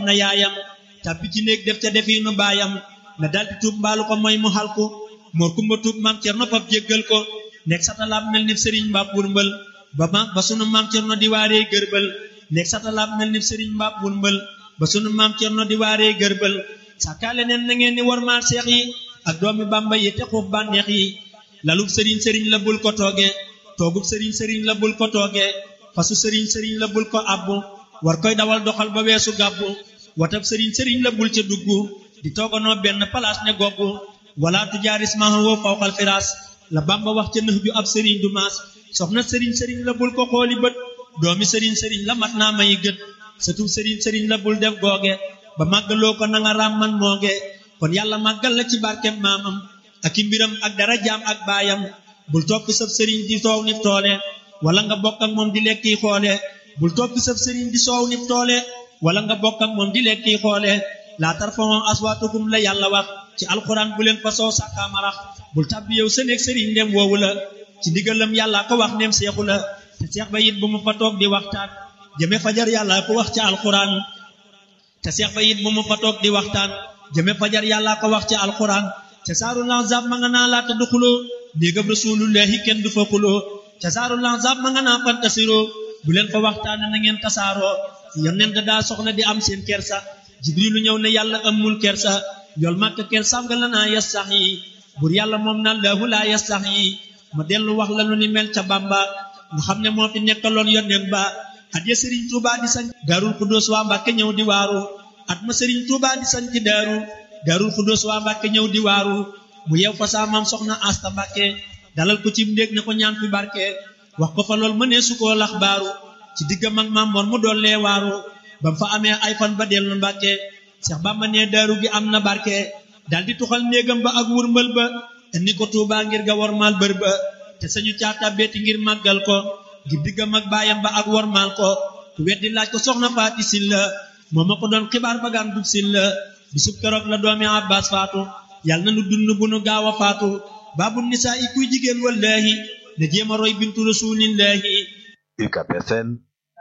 na yaayam tàbbi ci néeg def ca defiinu baayam na daldi tuub mbaalu ko mooy mu xal ko moor kumba tuub maam cerno fab jéggal ko nekk satalaab mel ni sëriñ mbaab wurmbal ba ma ba sunu maam cerno di waaree gërbal nekk satalaab mel ni sëriñ mbaab wurmbal ba sunu maam cerno di waaree gërbal sàkkaale neen na ngeen ni wormaal seex yi ak doomi bàmba yi te xuub bànneex yi lalub sëriñ sëriñ la bul ko tooge toogub sëriñ sëriñ la bul ko tooge fasu sëriñ sëriñ la bul ko abbu war koy dawal doxal ba weesu gàbbu watab sëriñ sëriñ la bul ca dugg di tooganoo benn palaas ne goggu wala tujaaris mahan woo fawqal firaas la bamba wax ca nëx ju ab sëriñ du maas soxna sëriñ sëriñ la bul ko xooli bët doomi sëriñ sëriñ la mat naa may gët satub sëriñ sëriñ la bul def googe ba màggaloo ko na nga raam man mooge kon yàlla màggal la ci barkem maamam ak i mbiram ak dara jaam ak baayam bul toppi sab sëriñ di soow nif toole wala nga bokk ak moom di lekki xoole bul toppi sab sëriñ di soow nif toole wala nga bokk ak moom di lekki xoole laa tarfa'u aswaatakum la yàlla wax ci alxuraan bu leen fa soo sàkkaamarax bul tàbbi yow sa néeg sëriñ ndem woowu la ci ndigalam yàlla ko wax ndem seexu la te seex ba it bu mu fa toog di waxtaan jëme fajar yàlla ko wax ci alxuraan te seex ba it bu mu fa toog di waxtaan jëme fajar yàlla ko wax ci alxuraan te saaru lanzab ma nga naa laata du xuloo néegam rasulullahi kenn du fa xuloo te saaru lanzab ma nga naa fantasiroo bu leen fa waxtaan na ngeen tasaaroo yonent daa soxla di am seen kersa jibrilu ñëw ne yàlla amul kersa yool màkk kersaam nga la naa yas sax yi bur yàlla moom na laahu laa yas sax yi ma dellu wax la lu ni mel ca bamba nga xam ne moo fi nekkaloon yonent ba at ya sëriñ tuuba di sañ daarul xudóos waa mbàkke ñëw di waaru at ma sëriñ tuuba di sañ ci daaru daarul xudóos waa mbàkke ñëw di waaru mu yew fa saa maam soxna asta mbàkke dalal ko ci ndéeg ne ko ñaan fi barke wax ko fa lool mënee su koo lax baaru ci diggam ak maam moor mu doon lee waaru ba mu fa amee ay fan ba dellu mbàkke Seex Bamba ne daaru gi am na barke daldi tuxal néegam ba ak wurmbal ba indi ko Tuubaa ngir ga wormaal bër ba te sañu caata beeti ngir màggal ko ngir diggam ak baayam ba ak wormaal ko ku weddi laaj ko soxna faati silla moo ma ko doon xibaar ba gaan dub silla bisub keroog la doomi Abbaas faatu yàlla na nu dund bu nu gaaw a faatu baabu nisaa i kuy jigéen wallaahi na jéem a roy bintu rasuulillaahi UCAB FM